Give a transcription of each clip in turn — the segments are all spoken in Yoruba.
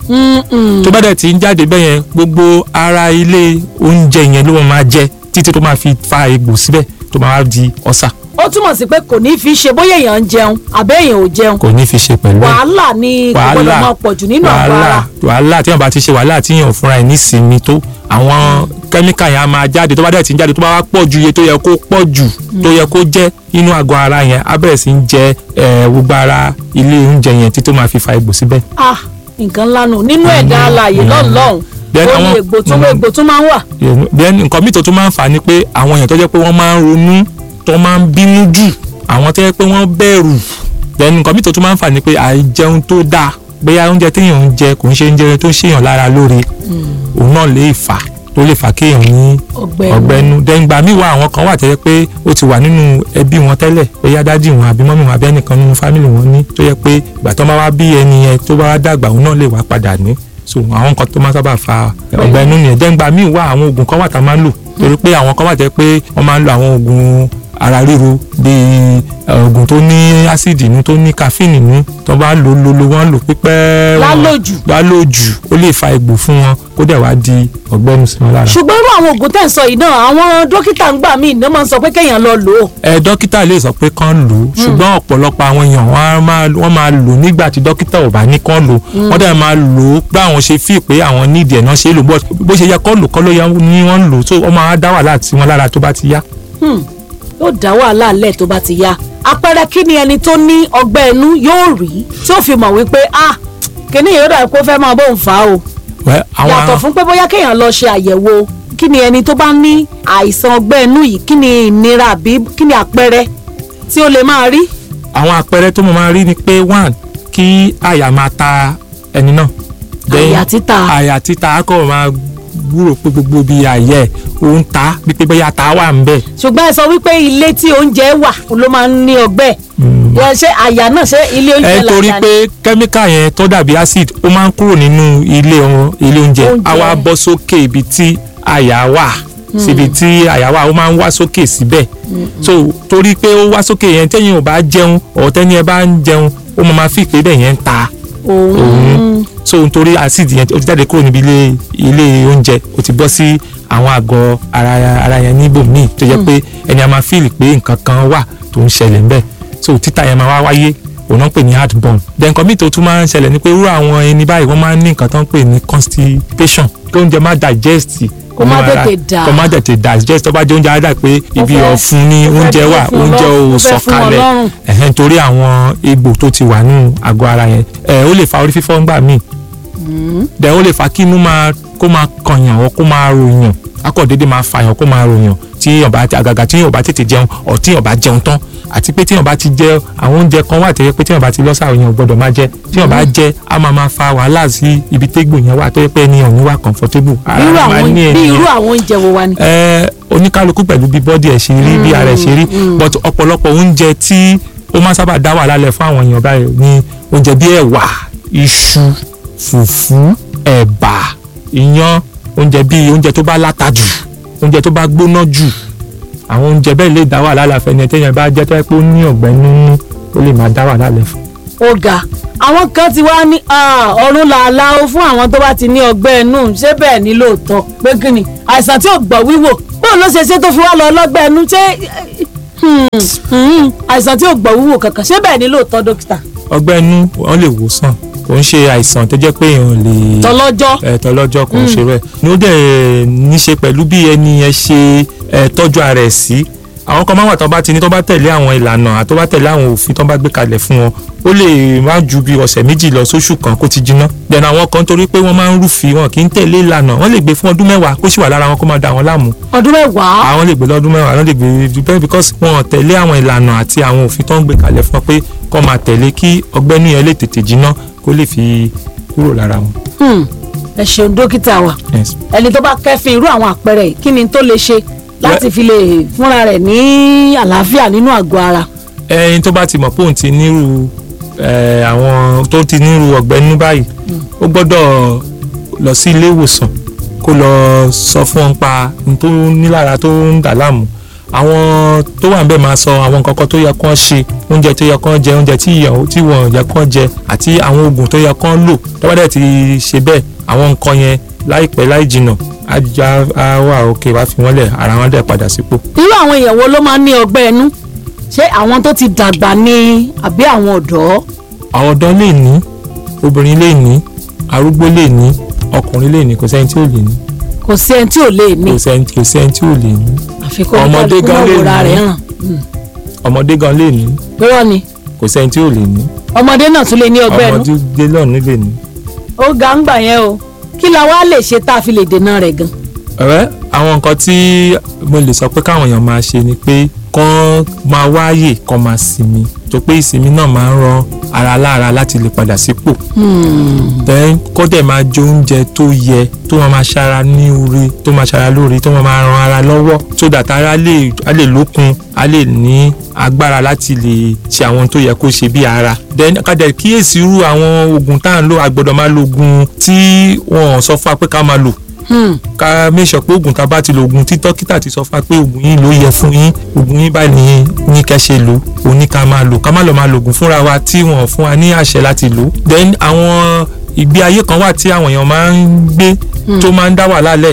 Mm-mm. tó bá dẹ̀ ti ń jáde bẹ́ẹ̀ yẹn gbogbo ara ilé oúnjẹ yẹn ló máa jẹ títí tó máa fi fa egbò síbẹ̀ tó máa wá di ọ̀sà ó túmọ̀ sí pé kò ní fi ṣe bóyá èèyàn ń jẹun àbẹ́ èèyàn ò jẹun kò ní fi ṣe pẹ̀lú ẹ̀ wàhálà ni kò gbọdọ̀ máa pọ̀ jù nínú àgọ́ wàhálà ara wàhálà tí wọn bá ti ṣe wàhálà tí yàn fúnra ẹ̀ nísìnyí tó àwọn kẹ́míkà yẹn á máa jáde tó bá dẹ̀ ti ń jáde tó bá wá pọ̀ ju iye tó yẹ kó pọ̀ jù tó yẹ kó jẹ́ inú àgọ́ ara yẹn á bẹ̀rẹ̀ sí ń jẹ ẹ̀, gbogbo ara ilé oúnjẹ yẹn títí tó máa fi fa egbò síbẹ̀. ah nǹkan ńlá nù nínú ẹ̀dá alààyè Mm. lọ́nlọ́hùn Then ó ní àwọn- egbò tó Mm. egbò tó máa ń wà then nǹkan míì tó tún máa ń fà á ni pé àwọn èèyàn tó jẹ́ pé wọ́n máa ń ronú tó máa ń bínú jù àwọn tó jẹ́ pé wọ́n bẹ̀rù then nǹkan míì tó tún máa ń fà á ni pé àìjẹun tó dáa bóyá oúnjẹ téèyàn ń jẹ kò ń ṣe oúnjẹ tó ń ṣèyàn lára lóore òun náà lè fà á tó lè fà kéèyàn ní ọgbẹ́ ọgbẹ́nu then ìgbà míì wà àwọn kan wà tó jẹ́ pé ó ti wà nínú ẹbí wọn tẹ́lẹ̀ bóyá dádì wọn àbí mọ́mì wọn àbí ẹnìkan nínú fámìlì wọn ní tó jẹ́ pé ìgbà tó máa wá bí ẹni yẹn tó bá wá dàgbà òun náà lè wá padà ní so àwọn nǹkan tó máa sábà fa ọgbẹ́nu nìyẹn then ìgbà míì wà àwọn oògùn kan wà tá a máa ń lò torí pé àwọn kan wà tó jẹ́ pé wọ́n máa ń lo àwọn oògùn ara ríro bíi ẹ, oògùn tó ní ásíìdì nínú tó ní káfíìnì nínú tó bá lò lò lò wọ́n lò pípẹ́ wọn- lálòjù lálòjù ó lè fa egbò fún wọn kó dẹ̀ wá di ọgbẹ́nu sí wọn lára. ṣùgbọ́n irú àwọn oògùn tẹ̀ ń sọ yìí náà àwọn dókítà ń gbà míì ní wọ́n máa ń sọ pé kéèyàn lọ lò ó ẹ dókítà lè sọ pé kán lò ó ṣùgbọ́n ọ̀pọ̀lọpọ̀ àwọn èèyàn wọ́n á máa wọ́n máa lò nígbà tí dókítà ò bá ní kán lò wọ́n dẹ̀ máa lò ó bá àwọn ṣe fi pé àwọn nídìí ẹ̀ náà ṣe é lò bó- bó ṣe yẹ kán lò kán ló yẹ ní wọ́n ń lò tó wọ́n máa dá wàhálà tí wọ́n lára tó bá ti yá. Hmm. yóò dá wàhálà lẹ̀ tó bá ti yá àpẹẹrẹ kí ni ẹni tó ní ọgbẹ́ inú yóò rí tí ó fi mọ̀ wípé ah kìnìún yóò dà kó fẹ́ máa bóun fà á o Wẹ́, àwọn yàtọ̀ fún pé bóyá kéèyàn lọ ṣe àyẹ̀wò kí ni ẹni tó bá ní àìsàn ọgbẹ́ inú yìí kí ni ìnira àbí kí ni àpẹẹrẹ tí ó lè máa rí àwọn àpẹẹrẹ tó mo máa rí ni pé one kí àyà máa ta ẹni náà. Then, àyà títa àyà títa á kọ̀ máa gbúrò pé gbogbo bíi àyẹ̀ ó ń ta bí pé bóyá ta wà ń bẹ̀. ṣùgbọ́n ẹ sọ wípé ilé tí oúnjẹ wà ló máa ń ní ọgbẹ́ yẹn ṣé àyà náà ṣé ilé oúnjẹ ẹ torí làyà ni? pé kẹ́míkà yẹn tó dàbí acid ó máa ń kúrò nínú ilé ọ̀hún ilé oúnjẹ Oúnjẹ. á wá bọ́ sókè ibi tí àyà wà síbi tí àyà wà ó máa ń wá sókè síbẹ̀ so torí pé ó wá sókè yẹn tẹ́yìn ò bá jẹun ọ̀tẹ́ni ẹ bá ń jẹun ó máa máa fi pé bẹ́ẹ̀ yẹn ń ta òun òun so nítorí acid yẹn ó ti jáde kúrò níbi ilé ilé oúnjẹ ó ti bọ́ sí àwọn àgọ́ ara ara yẹn níbòmíì tó jẹ́ pé ẹni a máa fíìlì pé nǹkan kan wà tó ń ṣẹlẹ̀ ńbẹ̀ so títà yẹn máa wá wáyé òun náà ń pè ní heartburn then nǹkan míì tó tún máa ń ṣẹlẹ̀ ni pé irú àwọn ẹni báyìí wọ́n máa ń ní nǹkan tó ń pè ní constipation kí oúnjẹ má digest Kó má nínú ara, tètè dà. kó má tètè digest tó bá jẹ oúnjẹ á dà pé ibi fẹ́- ọ̀fun ni ó fẹ́ oúnjẹ dúró wà fún oúnjẹ ọlọ́run, ò ó fẹ́ fún sọ̀kalẹ̀ ọlọ́run. ẹ̀hẹ́n torí àwọn egbò tó ti wà nínú àgọ́ ara yẹn ẹ̀ ó lè fa orí fífọ́ ńgbà míì dẹ̀ ó lè fa kí inú máa kó máa kànyàn ọ́ kó máa ròyàn akọ̀ dédé máa fàyàn kó máa ròyàn tí èèyàn bá àgàgà tí èèyàn bá tètè jẹun ọ̀ tí èèyàn bá jẹun tán àti pé tí èèyàn bá ti jẹ àwọn oúnjẹ kan wà tẹ́yẹ pé tí èèyàn bá ti lọ́sà èèyàn ò gbọ́dọ̀ máa jẹ tí èèyàn bá jẹ á máa máa fa wàhálà sí ibi tégbò yẹn wà tó yẹ pé ènìyàn ò ní wà comfortable bí irú máa àwọn ní bí ènìyàn irú àwọn oúnjẹ wo wa ni. ẹ oníkálukú pẹ̀lú bí bọ́dì ẹ̀ ṣe rí bí ara ẹ̀ ṣe rí but ọ̀pọ̀lọpọ̀ oúnjẹ tí ó máa sábà dá wàhálà lẹ̀ fún àwọn èèyàn báyìí ní oúnjẹ bí ẹ̀wà iṣu fùfú ẹ̀bà iyán oúnjẹ bí oúnjẹ tó bá láta jù oúnjẹ tó bá gbóná jù àwọn oúnjẹ bẹ́ẹ̀ lè dá wàhálà lẹ̀ fẹ́ni téèyàn bá jẹ́ tó yẹ pé ó ní ọ̀gbẹ́ nínú ó lè máa dá wàhálà lẹ̀ fún. ó ga àwọn kan ti wá ní ah, ọ̀run làálàá ó fún àwọn tó bá ti ní ọgbẹ́ inú ṣé bẹ́ẹ̀ ni lóòótọ́ pé kí ni àìsàn tí ò gbọ́ wíwò bóun ló ṣe ṣe tó fi wá lọ ọlọ́gbẹ́ inú ṣé hmm, hmm, àìsàn tí ò gbọ́ wíwò kankan ṣé bẹ́ẹ̀ ni lóòótọ́ dókítà ọgbẹ́ inú wọ́n lè wò sàn kò ń ṣe àìsàn tó jẹ́ pé èèyàn lè tọlọ́jọ́ ẹ̀tọ́ lọ́jọ́ kan ṣe rẹ̀ ní ó dẹ̀ ní ṣe pẹ̀lú bí ẹni yẹn ṣe ẹ̀, tọ́jú ara ẹ̀ sí àwọn kan máa wà tó bá ti ní tó bá tẹ̀lé àwọn ìlànà àti tó bá tẹ̀lé àwọn òfin tó bá gbé kalẹ̀ fún wọn ó lè má ju bí ọ̀sẹ̀ méjì lọ sóṣù kan kó ti jiná dẹ̀nà àwọn kan torí pé wọ́n máa ń rúfin wọn kì í tẹ̀lé ìlànà wọ́n lè gbé fún ọdún mẹ́wàá kó sì wà lára wọn kó máa da wọn láàmú ọdún mẹ́wàá àwọn lè gbé lọ́dún mẹ́wàá wọ́n lè gbé bẹ́ẹ̀ because wọn ò tẹ̀lé àwọn ìlànà àti àwọn òfin tó ń gbé kalẹ̀ fún wọn pé kó máa tẹ̀lé kí ọgbẹ́ni yẹn lè tètè jiná kó lè fi kúrò lára wọn. Hmm, ẹ ṣeun dókítà wa Yes. ẹni tó bá kẹ́fìn irú àwọn àpẹẹrẹ yìí kí ni tó lè ṣe láti fi lè fúnra rẹ̀ ní àlàáfíà nínú àgọ́ ara. ẹyin tó bá ti mọ̀ pé òun ti nírú ẹ, àwọn tó ti nírú ọ̀gbẹ́ nínú báyìí ó gbọ́dọ̀ lọ sí ilé ìwòsàn kó lọ sọ fún wọn pa ohun tó nílára tó ń dà láàmú àwọn tó wà níbẹ̀ máa sọ àwọn nǹkan kan tó yẹ kán ṣe oúnjẹ tó yẹ kán jẹ oúnjẹ tí ìyàwó tí wọ́n yẹ kán jẹ àti àwọn oògùn tó yẹ kán lò tó bá dẹ̀ ti ṣe bẹ́ẹ̀ àwọn nǹkan yẹn láìpẹ́ láì jìnà ajá á wà òkè wá fi wọ́n lẹ̀ ara wọn dẹ̀ padà sípò. irú àwọn èèyàn wo ló máa ń ní ọgbẹ́ ẹnu ṣé àwọn tó ti dàgbà ni àbí àwọn ọ̀dọ́ àwọn ọ̀dọ́ lè ní obìnrin lè ní arúgbó lè ní ọkùnrin lè ní kò sẹ́ni tí ò lè ní kò sí ẹni tí ò lè ní kò sẹ́ni kò sẹ́ni tí ò lè ní àfikún ọmọdé oníkálukú gan náà lè wòra ní. rẹ̀ hàn ọmọdé gan lè ní pẹ́rọ ni kò sẹ́ni tí ò lè ní ọmọdé náà tún lè ní ọgbẹ́ ẹnu ọmọdé lọ́ọ̀nù lè ní. ó ga ń gbà yẹn o kí la wá lè ṣe tá a fi lè dènà rẹ̀ gan ọ̀rẹ́ àwọn nǹkan tí mo lè sọ pé káwọn èèyàn máa ṣe ni pé kán máa wáyè kán máa sinmi tó pé ìsinmi náà máa ń ran ara lára láti lè padà sípò then kó dẹ̀ máa jẹ oúnjẹ tó yẹ tó máa máa ṣara ní orí tó máa ṣara lórí tó máa máa ran ara lọ́wọ́ so that ara lè a lè lókun a lè ní agbára láti lè ṣe àwọn tó yẹ kó ṣe bí ara then ká dẹ̀ kíyèsí irú àwọn oògùn tá à ń lò a gbọ́dọ̀ máa lo oògùn tí wọ́n sọ fún wa pé ká máa lò ká make sure pé oògùn tá a bá ti lo oògùn tí dókítà ti sọ fún wa pé oògùn yìí ló yẹ fún yín oògùn yín báyìí ní ní kẹ́ ṣe lò ó ní ká máa lò ká má lọ máa lo oògùn fúnra wa tí wọ́n fún wa ní àṣẹ láti lò then àwọn ìgbé ayé kan wà tí àwọn èèyàn máa ń gbé tó máa ń dá wàhálà lẹ̀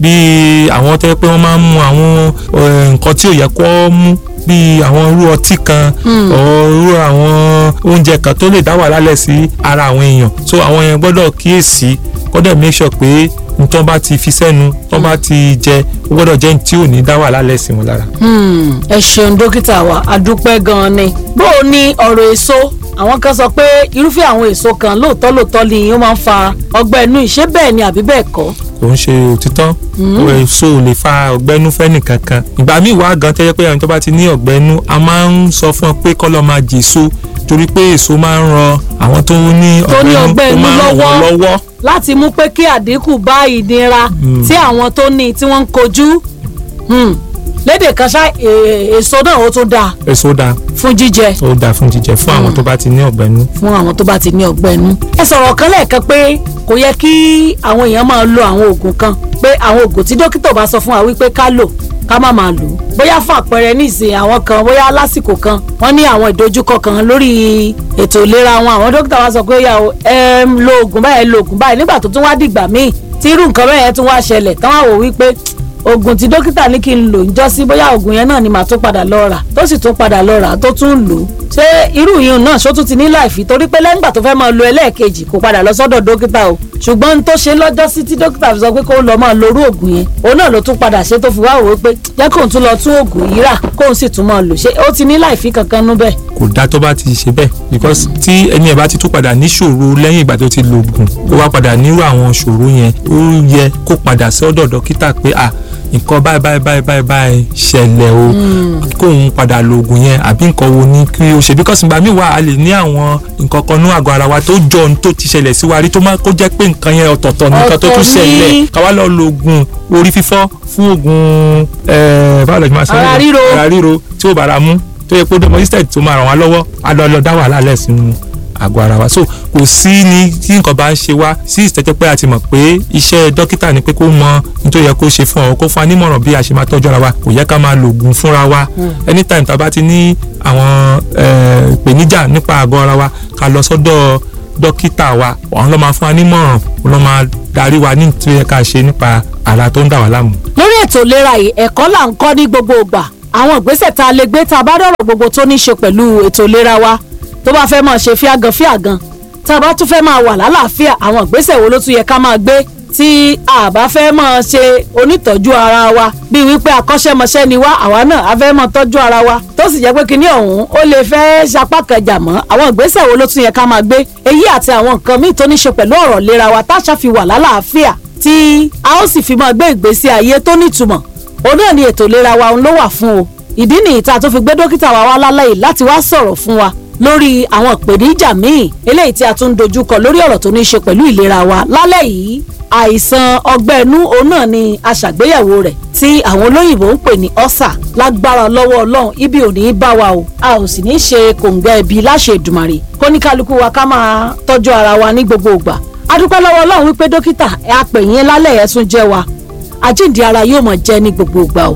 bíi àwọn tó yẹ pé wọ́n máa ń mu àwọn eh, nǹkan tí ò yẹ kó mú bíi àwọn irú ọtí kan or irú àwọn oúnjẹ kan tó lè dá wàhálà lẹ̀ sí ara àwọn èèyàn so àwọn èèyàn gbọ́dọ̀ kíyèsí gbọ́dọ̀ make sure pé ntọ́ bá ti fi sẹ́nu tọ́ bá ti jẹ ó gbọ́dọ̀ jẹ́ tí ò ní dá wàhálà lẹ̀ sí wọn lára. Hmm, ẹ ṣeun dókítà wa adúpẹ́ gan-an ni bó o ní ọ̀rọ̀ èso àwọn kan sọ pé irúfẹ́ àwọn èso kan lóòótọ́ lóòótọ́ ni ó máa ń fa ọgbẹ́ inú ìṣe bẹ́ẹ̀ ni àbí bẹ́ẹ̀ kọ́ kò ń ṣe òtítọ́ èso ò lè fa ọgbẹ́nú fẹ́nì kankan ìgbà míì wá gan tẹ́jẹ́ pé ẹni tó bá ti ní ọgbẹ́nú a máa ń sọ fún ọ pé kọ́ lọ́ọ́ máa jèso torí pé èso máa ń ran àwọn tó ní Tó ní ọgbẹ́nú ọgbẹ́ ó inú máa ń ràn wọ́n lọ́wọ́. lọ́wọ́ láti mú pé kí àdínkù bá ìnira tí àwọn tó ní tí wọ́n ń kojú Hmm, lédè kan ṣá e- èso náà ó tún dáa èso dáa fún jíjẹ ó dáa fún jíjẹ fún àwọn tó bá ti ní ọgbẹ́nú fún àwọn tó bá ti ní ọgbẹ́ inú. ẹ sọ̀rọ̀ kan lẹ́ẹ̀kan pé kò yẹ kí àwọn èèyàn máa lo àwọn oògùn kan pé àwọn oògùn tí dókítà bá sọ fún wa wípé ká lò ká má máa lò ó. bóyá fún àpẹẹrẹ nísìn àwọn kan bóyá lásìkò kan wọ́n ní àwọn ìdojúkọ kan lórí ètò ìlera wọn àwọn dókítà wa sọ pé ó yá o ẹ ń lo oògùn báyìí ẹ lo oògùn báyìí nígbà tó tún wá dìgbà míì tí irú nǹkan bẹ́ẹ̀ yẹn tún wá ṣẹlẹ̀ tán wá wò wípé oògùn tí dókítà ní kí n lò ń jọ́ sí bóyá oògùn yẹn náà ni màá tún padà lọ rà tó sì tún padà lọ rà tó tún lò ó ṣé irú yìí náà ṣó tún ti ní láìfi torí pé lẹ́yìn ìgbà tó fẹ́ máa lo ẹlẹ́ẹ̀kejì kò padà lọ sọ́dọ̀ dókítà o ṣùgbọ́n n tó ṣe lọ́jọ́ sí tí dókítà fi sọ pé kó lọ máa lo irú oògùn yẹn òun náà ló tún padà ṣe tó fi wá wò ó pé jẹ́ kóun tún lọ tún oògùn yìí rà kóun sì tún máa lò ṣé ó ti ní láìfi kankan nú bẹ́ẹ̀. kò dáa tó bá ti ṣe bẹ́ẹ̀ because tí ẹni ẹ̀ bá ti tún padà níṣòro lẹ́yìn ìgbà tó ti lo oògùn ó wá padà nírú àwọn ṣòro yẹn ó yẹ kó padà sí ọ̀dọ̀ dókítà pé à nǹkan báyìí báyìí báyìí báyìí báyìí ṣẹlẹ̀ o kóun padà lo oògùn yẹn àbí nǹkan wo ni kí o ṣe because ìgbà míì wà a lè ní àwọn nǹkan kan ní àgọ́ ara wa tó jọ ohun tó ti ṣẹlẹ̀ sí wa rí tó máa kó jẹ́ pé nǹkan yẹn ọ̀tọ̀ọ̀tọ̀ ní nǹkan tó tún Ọ̀tọ̀ ni. ṣẹlẹ̀ ká wá lọ lo oògùn orí fífọ́ fún oògùn ẹ̀ẹ́ báwo lè máa sọ Ara ríro. ara ríro tí ó bára mú tó yẹ kó dé mọ́jísítẹ̀tì tó máa ràn wá lọ́wọ́ á lọ lọ dá wàhálà lẹ̀ sínú àgọ́ ara wa so kò sí ní tí nǹkan bá ń ṣe wá sí ìtẹ́jẹ́ pé a ti mọ̀ pé iṣẹ́ dókítà ni pé kó mọ ní tó yẹ kó ṣe fún ọ kó fún wa nímọ̀ràn bí a ṣe máa tọ́jú ara wa kò yẹ ká máa lo oògùn fúnra wa anytime tá a bá ti ní àwọn eh, ìpèníjà nípa àgọ́ ara wa ká lọ sọ́dọ̀ dókítà wa àwọn ló máa fún wa nímọ̀ràn òun ló máa darí wa ní tó yẹ ká ṣe nípa ara tó ń dà wá láàmú. lórí ètò ìlera yìí ẹ̀kọ́ là ń kọ́ ní gbogbo ìgbà àwọn ìgbésẹ̀ tá a lè gbé tá a bá dọ̀rọ̀ gbogbo tó ní í ṣe pẹ̀lú ètò ìlera wa tó bá fẹ́ máa ṣe fíàgàn fíàgàn tá a bá tún fẹ́ máa wà lálàáfíà àwọn ìgbésẹ̀ wo ló tún yẹ ká máa gbé tí a bá fẹ́ máa ṣe onítọ́jú ara wa bíi wípé akọ́ṣẹ́mọṣẹ́ ni wá àwa náà a fẹ́ máa tọ́jú ara wa tó sì jẹ́ pé kinní ọ̀hún ó lè fẹ́ sapá kẹjà mọ́ àwọn ìgbésẹ̀ wo ló tún yẹ ká máa gbé èyí àti àwọn nǹkan míì tó ní í ṣe pẹ̀lú ọ̀rọ̀ ìlera wa tá a ṣàfi wà lálàáfíà tí a ó sì fi máa gbé ìgbésí ayé tó nítumọ̀ òun náà ni ètò ìlera wa òun ló wà fún o ìdí nìyí tá a tó fi gbé dókítà wa wá lálẹ́ yìí láti wá sọ̀rọ̀ fún wa lórí àwọn ìpèníjà míì eléyìí tí a tún ń dojúkọ lórí ọ̀rọ̀ tó ní í ṣe pẹ̀lú ìlera wa lálẹ́ yìí àìsàn ọgbẹ́ inú òun náà ni a ṣàgbéyẹ̀wò rẹ̀ tí àwọn olóyìnbó ń pè ní ọ́sà lágbára lọ́wọ́ ọlọ́run ibi ò ní í bá wa o a ò sì ní í ṣe kòǹgẹ́ ibi láṣẹ Èdùmàrè kóníkálukú wa ká máa tọ́jú ara wa ní gbogbo ìgbà a dúpẹ́ lọ́wọ́ ọlọ́run wípé dókítà ẹ apè yín lálẹ́ ẹ̀ tún jẹ́ wa àjíǹde ara yóò mọ̀ jẹ́ ní gbogbo ìgbà o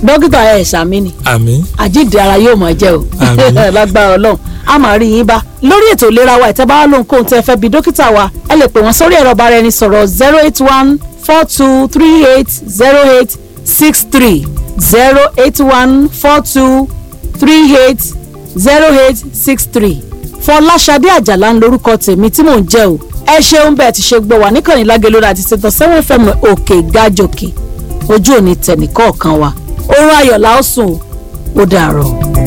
dókítà ẹ̀ ṣàmì ni àmín àjíǹde ara yóò máa jẹ́ o Àmín. lágbára ọlọ́run a máa rí yín bá lórí ètò ìlera wa ìtẹ́ bá wà lóhùn kóhun tẹ́ fẹ́ bí dókítà wa ẹ lè pè wọ́n sórí ẹ̀rọ bára ẹni sọ̀rọ̀ zero eight one four two three eight zero eight six three zero eight one four two three eight zero eight six three fọláṣadé àjàlá ń lorúkọ tèmi tí mò ń jẹ́ o ẹ ṣeun bẹ́ẹ̀ ti ṣe gbọ́ wà níkànnì lágẹ̀lódà àti ṣètò seven fm òkè gájòkè ojú òní tẹ̀nìkọ̀ọ̀kan wa oorun ayọ̀ la ó sùn ó dàárọ̀.